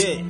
Yeah.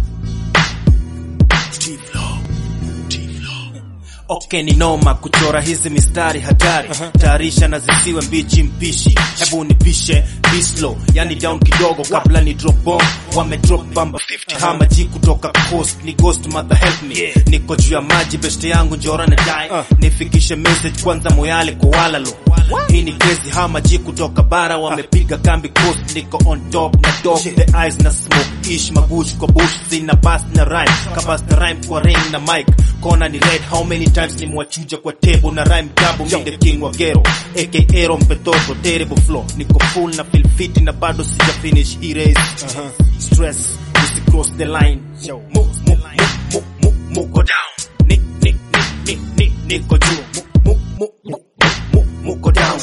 T-Flow. T-Flow. Okay, ni noma kuchora hizi mistari hatari tayarisha na zisiwe mbichi mpishi hebu nipishe bislo yani down kidogo kabla ni drop bomb wame drop bamba 50 kama ji kutoka coast ni ghost mother help me niko juu ya maji beste yangu njora na dai nifikishe message kwanza moyale kwa walalo hii ni crazy hama ji kutoka bara wamepiga kambi coast niko on top na dog the eyes na smoke ish mabush kwa bush sina bass na rhyme kabas na rhyme kwa ring na mic kona ni red how many times nimwachuja kwa table na rhyme double me the king wa gero aka Ero mpetoto terrible flow niko full na feel fit na bado sija finish hii race stress usi cross the line Mu- mu- mu- mu- mu- muko down ni ni ni ni ni niko juu Mu- mu- mu- mu- mu- muko down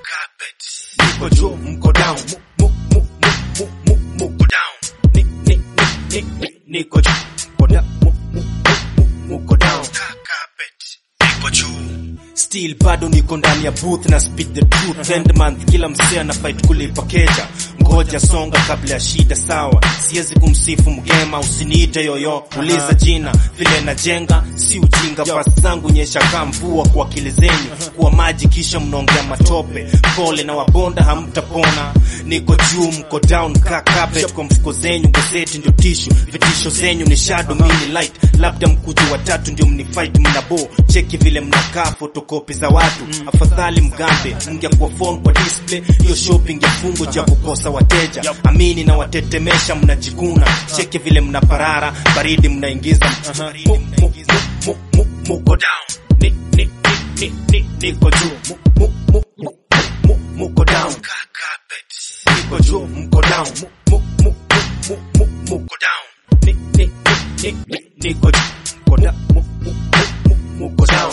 niko juu mko down Mu- mu- mu- mu- mu- mu- muko down ni ni ni ni ni niko juu Muko down. Mu- mu- mu- mu- muko down niko juu still bado niko ndani ya booth na speed the truth end month kila msee ana fight kulipa keja ngoja songa kabla ya shida sawa siwezi kumsifu mgema usiniite yoyo uliza jina vile najenga si ujinga basi zangu nyesha kaa mvua kwa akili zenyu kuwa maji kisha mnaongea matope pole na wabonda hamtapona niko juu mko down ka carpet kwa mfuko zenyu gazeti ndio tishu vitisho zenyu ni shadow mini light labda mkuju watatu ndio mnifight mnabo cheki vile mnakaa fotokopi za watu afadhali mgambe mngekuwa phone kwa display hiyo shopping ya fungo ja kukosa wateja amini na watetemesha mnajikuna cheki vile mnaparara baridi mnaingiza Mu- mu- mu- mu- muko down Ni- ni- ni- ni- ni- niko juu Mu- mu- mu- mu- mu- muko down niko juu mko down Mu- mu- mu- mu- mu- mu- muko down Ni- ni- ni- ni- ni- niko juu mko down Mu- mu- mu- mu- muko down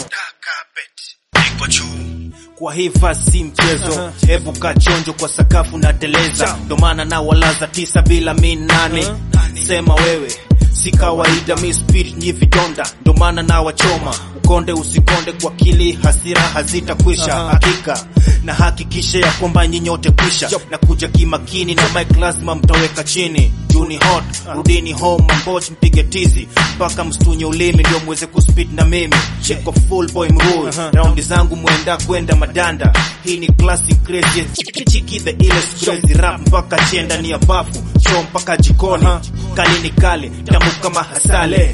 niko juu kwa hii fasi si mchezo hebu kaa chonjo kwa sakafu na teleza ndo maana na walaza tisa bila mi nane sema wewe si kawaida mi spirit nyi vidonda ndo maana na wachoma ukonde usikonde kwa kili hasira hazitakwisha hakika na hakikisha ya kwamba nyinyote kwisha na kuja kimakini na mic lazima mtaweka chini juni hot rudini home mamboch mpige tizi mpaka mstunye ulimi ndio mweze kuspit na mimi cheko full boy mrui raundi zangu mwenda kwenda madanda hii ni classic crazy chiki chiki the illest crazy rap mpaka chenda ni ya bafu show mpaka jikoni kali ni kale tamu kama hasale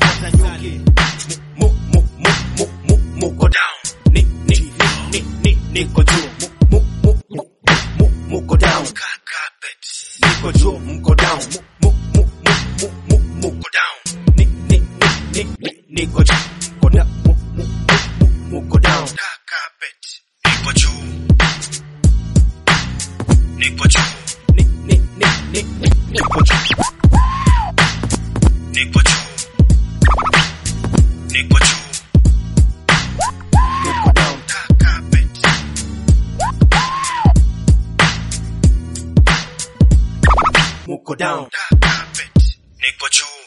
Mu- mu- mu- mu- mu- muko down ni ni ni ni ni niko juu Mu- mu- mu- mu- mu- muko down niko juu mko down Mu- mu- mu- mu- mu- mu- muko down ni ni ni ni ni niko juu mko down Mu- mu- mu- mu- muko down niko juu niko juu ni ni ni ni ni niko juu niko juu niko juu niko down muko down niko juu